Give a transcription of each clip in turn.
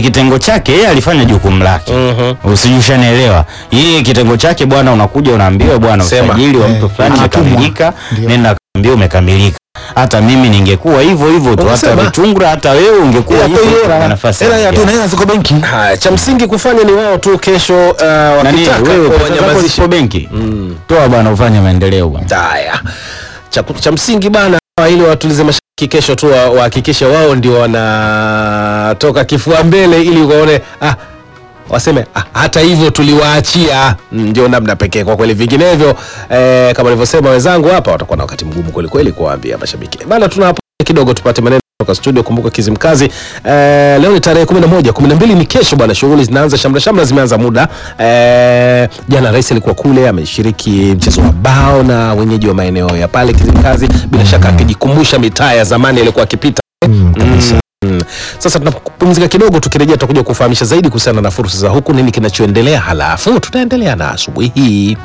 kitengo chake yeye alifanya jukumu lake Mhm. usijushanaelewa yeye kitengo chake bwana unakuja unaambiwa bwana Sema. usajili wa Eh, mtu fulani anatumwa. umekamilika Ndio. nenda kaambia umekamilika hata mimi ningekuwa hivyo hivyo tu hata Unasema. Vitungura hata wewe ungekuwa Ila hivyo tu hivyo hela. na nafasi Hela ya yako. tu na hela ziko benki. Haya, cha msingi kufanya ni wao tu kesho uh, Nani, wakitaka wewe pesa zako wanyamazishe. zipo benki toa bwana ufanye maendeleo bwana Haya, cha, cha msingi bana, ili watulize mashaki kesho tu wa- wahakikishe wao ndio wanatoka kifua mbele, ili waone ah, waseme ah, hata hivyo tuliwaachia. Mm, Ndio namna pekee kwa kweli, vinginevyo eh, kama nilivyosema wenzangu hapa watakuwa na wakati mgumu kweli kweli kuwaambia mashabiki bana. Tuna hapo kidogo tupate maneno kutoka studio. Kumbuka Kizimkazi eh, leo ni tarehe 11, 12 ni kesho bwana, shughuli zinaanza, shamra shamra zimeanza muda eh, jana rais alikuwa kule ameshiriki mchezo wa bao na wenyeji wa maeneo ya pale Kizimkazi, bila shaka akijikumbusha mitaa ya zamani aliyokuwa akipita. Mm, kabisa. Mm. Sasa tunapumzika kidogo, tukirejea tutakuja kufahamisha zaidi kuhusiana na fursa za huku, nini kinachoendelea, halafu tutaendelea na asubuhi hii.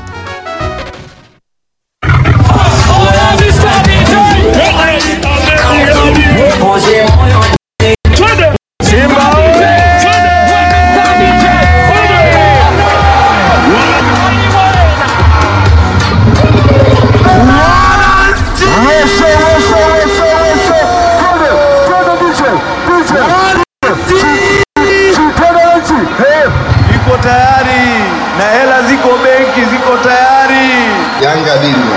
iko tayari na hela ziko benki, ziko tayari. Yanga bingwa.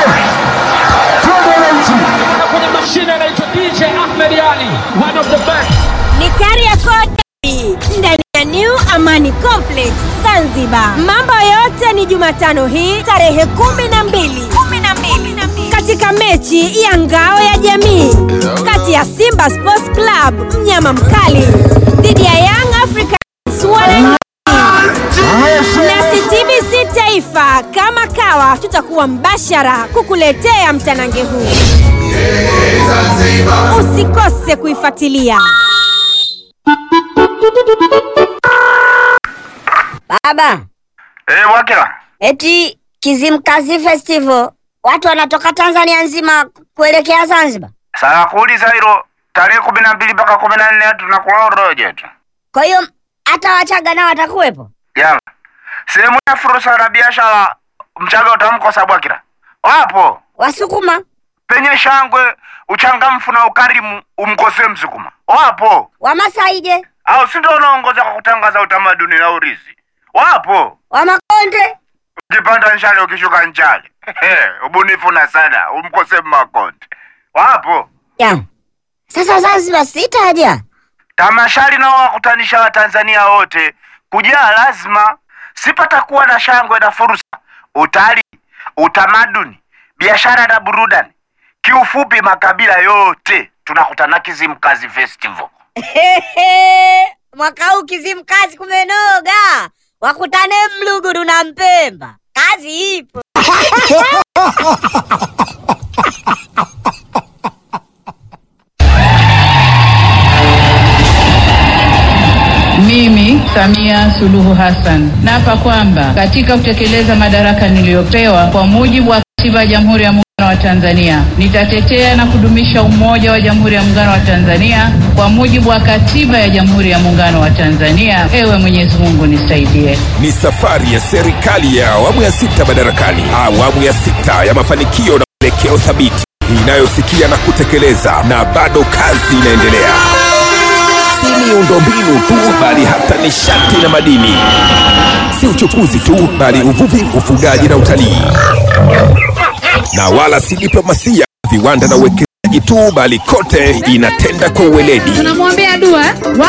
na kwenye mashine anaitwa DJ Ahmed Ali, one of the best. ni Kariakoo Derby ndani ya New Amani Complex Zanzibar. Mambo yote ni Jumatano hii tarehe kumi na mbili katika mechi ya ngao ya jamii kati ya Simba Sports Club mnyama mkali dhidi ya Young Africans wananchi nasi TBC Taifa kama kawa tutakuwa mbashara kukuletea mtanange huu. Usikose kuifuatilia. Baba, Eh, Wakila. eti Kizimkazi Festival watu wanatoka Tanzania nzima kuelekea Zanzibar. Sasa kuuliza hilo tarehe kumi na mbili mpaka kumi na nne tunakula uroje tu. Kwa hiyo hata Wachaga nao watakuwepo. Yala. Sehemu ya fursa na biashara mchaga utamkosa Bwakila. Wapo. Wasukuma, Penye shangwe, uchangamfu na ukarimu umkosee Msukuma. Wapo. Wamasai je, Au si ndio unaongoza kwa kutangaza utamaduni na urithi. Wapo. Wamakonde? Ukipanda nchale ukishuka nchale. Ubunifu na sana umkosee Makonde. Wapo. Ya. Sasa Zanzibar sitaja. Tamashari nao wakutanisha Watanzania wote kujaa lazima, sipatakuwa na shangwe na fursa, utalii, utamaduni, biashara na burudani. Kiufupi, makabila yote tunakutana Kizimkazi Festival. Mwaka huu Kizimkazi kumenoga, wakutane Mluguru na Mpemba, kazi ipo. Mimi Samia Suluhu Hassan naapa kwamba katika kutekeleza madaraka niliyopewa kwa mujibu wa Katiba ya Jamhuri ya Muungano wa Tanzania nitatetea na kudumisha umoja wa Jamhuri ya Muungano wa Tanzania kwa mujibu wa Katiba ya Jamhuri ya Muungano wa Tanzania. Ewe Mwenyezi Mungu nisaidie. Ni safari ya serikali ya awamu ya sita madarakani, awamu ya sita ya mafanikio na mwelekeo thabiti inayosikia na kutekeleza, na bado kazi inaendelea. Si miundombinu tu, bali hata nishati na madini. Si uchukuzi tu, bali uvuvi, ufugaji na utalii, na wala si diplomasia, viwanda na uwekezaji tu, bali kote inatenda kwa uweledi. Tunamwombea dua